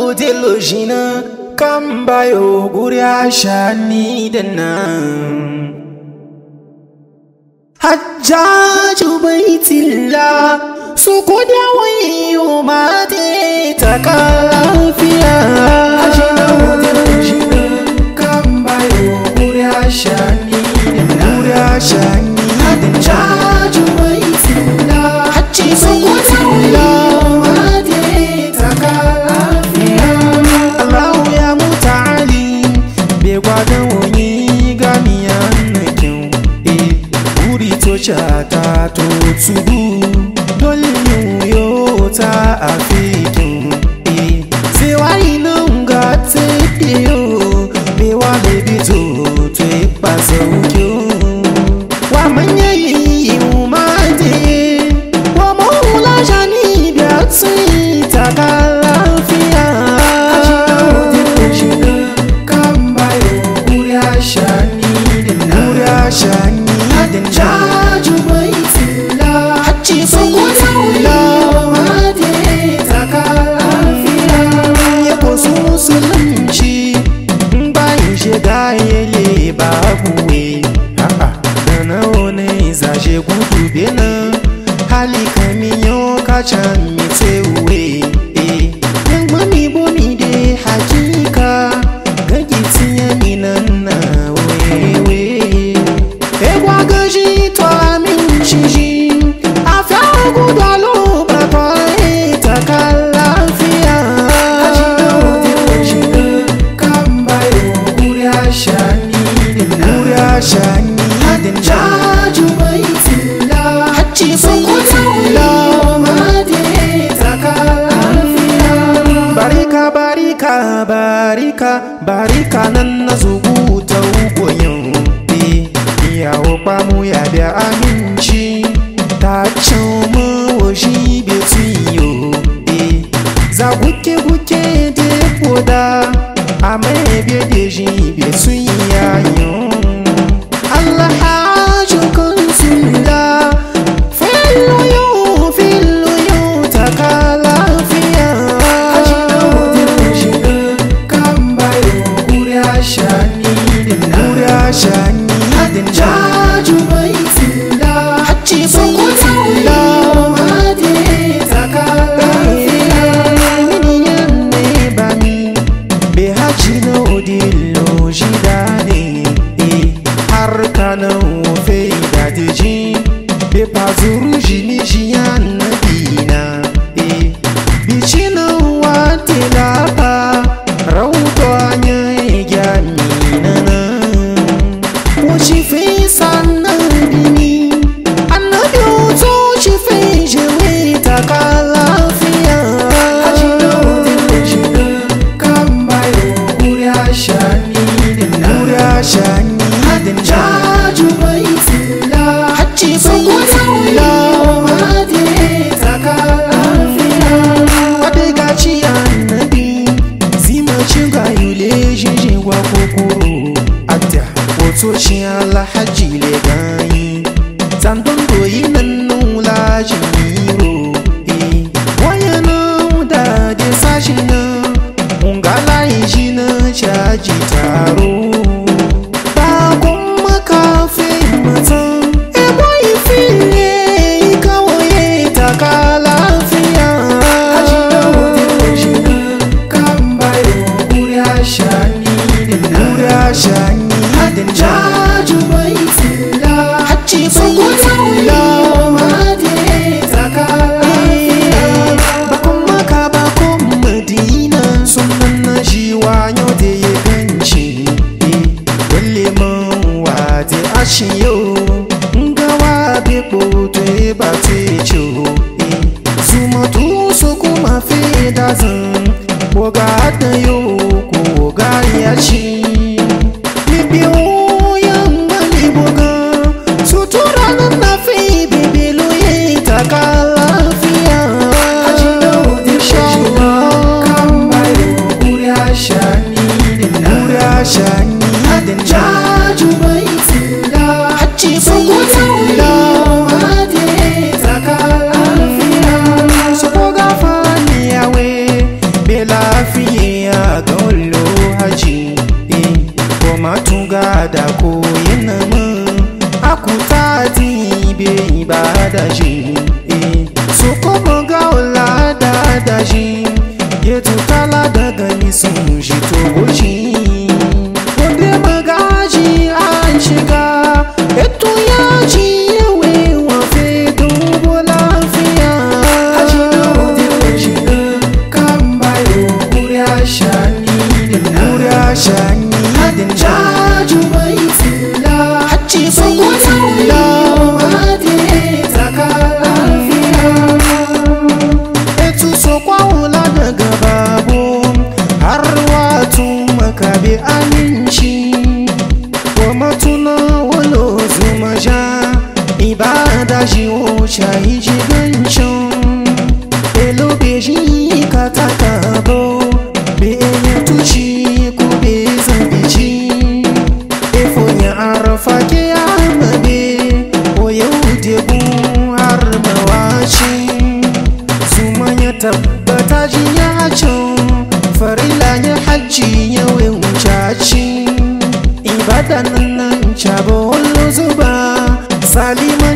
delojina kan bayo guri ashani da nan hajjaju baitillah su koda wayo mate ta lafiya hajjina delojina kan bayo guri ashani da nan guri ashani da nan hajjaju baitillah hajji su koda wayo mate ta lafiya Allahu ya mutali bai gwadon wani gamiya nakin eh uri to chata to tubu dole yo ta afikin eh sai wani nan ga te yo bai wa baby to to ipa sauki wa manya yi umade wa maula jani biya tsi ta lafiya Jaju bai tila, hacci bai tila, made ta lafiya. Yabo su musulunci, bayan shiga yele babu we. Da na wani zashe gudu bena, hali kamiyo kacan mitewe. Yan mami bomi de hakika, gagi tiya minan na wewe. Ewa gaji to amin shiji, afya guda lo baba ita ka lafiya. Guri ashani din Jaju bai tila, hacci bai tila, made ta ka lafiya. Barika barika barika barika nan na zubu ta ugoyin Iyawo kwamu ya biya aminci ta can mawashi bai tuyo Za guke guke de koda a mai biya da shi bai tuyayon Allah hajjo kan sula filoyo filoyo ta ka lafiya Guri ashani din Jaju bai tila Hacci bai tila Made ta ka lafiya Miniyan ne ba mi Be haji na odilo jida ne eh, Har kanan wofe da deji Be pazuru jini jiyan na dina eh, Bici na wate lapa Rauto anya ya mina na Wace fi sannan bini Annabi hoto shi fi jewe ta ka lafiya Guri ashani din Jaju bai tila Hacci bai tila Made ta ka lafiya Wadda gaci annabi Zima cin gayule jijin wa kokoro Adda hoto shi alhaji le ganyi Zandon doyi nan nula jimiro Eh, waya nan da de sashi nan Ungala yi shi na caji taro Bakon makafin matan Ebo ifile ikawoye ta ka lafiya Guri ashani din Jaju bai tila Hacci bai tila Made ta ka lafiya Bakon maka bakon madina Sunan na shi wanyo da ya ganci Wale man wade ashiyo Ngawa be kpoto e ba te cho Zuma tu so kuma fe da zan Boga da yo ko ga ya ci Mi biyo yan mali boga Sutura nan na fi bibilo ye ta ka lafiya Inshallah Guri ashani din Jaju bai tila Hacci bai tila Made ta ka lafiya Su ko gafa ni yawe Be lafiye ibada ko yana mun akuta ti be ibada shi eh so kuma ga wala da da shi ya tutala daga nisan shi to shi wanda magaji an shiga eto ya ji yawe wafe dubu lafiya Haji na wode shiga kan bayo kuriya shani Mura shani din Hajjaju bai tsila Hajji bai Sokoto tsila. Madine taka lafiya etu sokwa wula daga babu har watu makabi aminci wa matuna walo zuma sha ibada shi o shayi jigancin elobe shi ka taka bo be ya tuci ko be zambici efo ya arafa ke amabe o yau debu har mawaci Zuma ya tabbata ji ya can farila ya hajji ya wucaci ibadan nan cabo wallo zuba salima